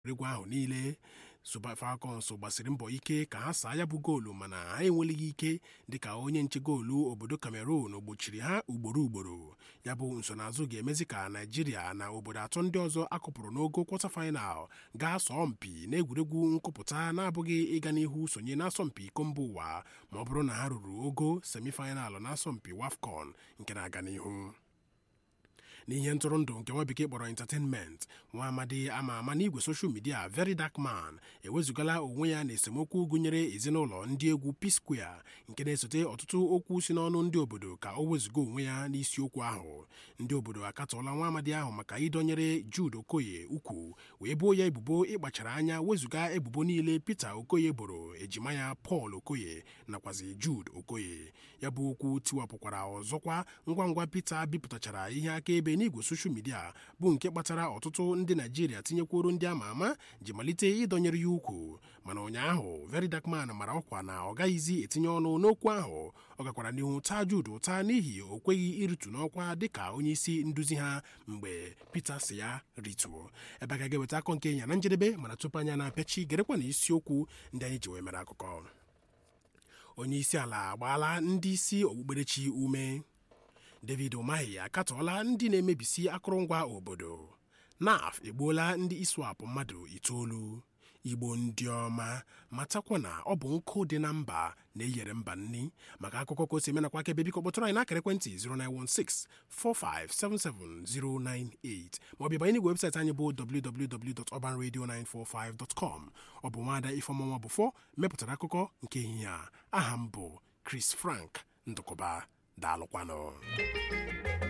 egwuregwu ahụ niile Super Falcons gbasiri mbọ ike ka ha saa ya bụ goolu mana ha enweleghị ike dịka onye nche goolu obodo Cameroon gbochiri ha ugboro ugboro ya bụ nsonaazụ ga-emezi ka Naijiria na obodo atọ ndị ọzọ akụpụrụ n'ogo kwọta final ga-asọ mpi n'egwuregwu nkụpụta na-abụghị ịga n'ihu sonye n'asọmpi iko mba ụwa ma ọ bụrụ na ha ruru ogo semifinal n'asọmpi WAFCON nke na-aga n'ihu n'ihe ntụrụndụ nke nwa bekee kpọrọ entertainment nwa amadi ama ama n'igwe soshal midia very dark man ewezugala onwe ya na esemokwu gụnyere ezinụlọ ndị egwu P-Square nke na-esote ọtụtụ okwu si n'ọnụ ndị obodo ka o wezuga onwe ya n'isiokwu ahụ ndị obodo akatọọla nwa amadi ahụ maka ịdọnyere Jude Okoye ukwu wee boo ya ebubo ịkpachara anya wezuga ebubo niile Peter Okoye boro ejima ya Paul Okoye nakwazi Jude Okoye ya bụ okwu tiwapụkwara ọzọkwa ngwa ngwa Peter bipụtachara ihe akaebe n'igwe soshal midia bụ nke kpatara ọtụtụ ndị naijiria tinyekwuru ndị ama ama ji malite ịdọnyere ya ukwu mana ụnyaahụ very dark man mara ọkwa na ọ gaghịzi etinye ọnụ n'okwu ahụ ọ gakwara n'ihu taa Jude ụta n'ihi o kweghị iritu n'ọkwa dịka onye isi nduzi ha mgbe Peter si ya rituo ebe a ga ga-eweta akọ nke ya na njedebe mana tupu anya na-apịachi gerekwa na isiokwu ndị anyị ji wee mere akụkọ onye isi ala agbaala ndị isi okpukperechi ume David Umahi akatọọla ndị na-emebisi akụrụngwa obodo NAF egbuola ndị iswap mmadụ itoolu Igbo ndị ọma matakwa na ọ bụ nkụ dị na mba na-eyere mba nni maka akụkọ ka o si emenakwa aka ebe biko kpọtụrụ anyị n'akara ekwentị 09164577098 maọbụ banye n'igwe webụsaịtị anyị bụ www.urbanradio945.com ọ bụ nwaada Ifeọmanwa Bụfọ mepụtara akụkọ nke ehihie a aha m bụ Chris Frank Ndụkọba daalụkwanụ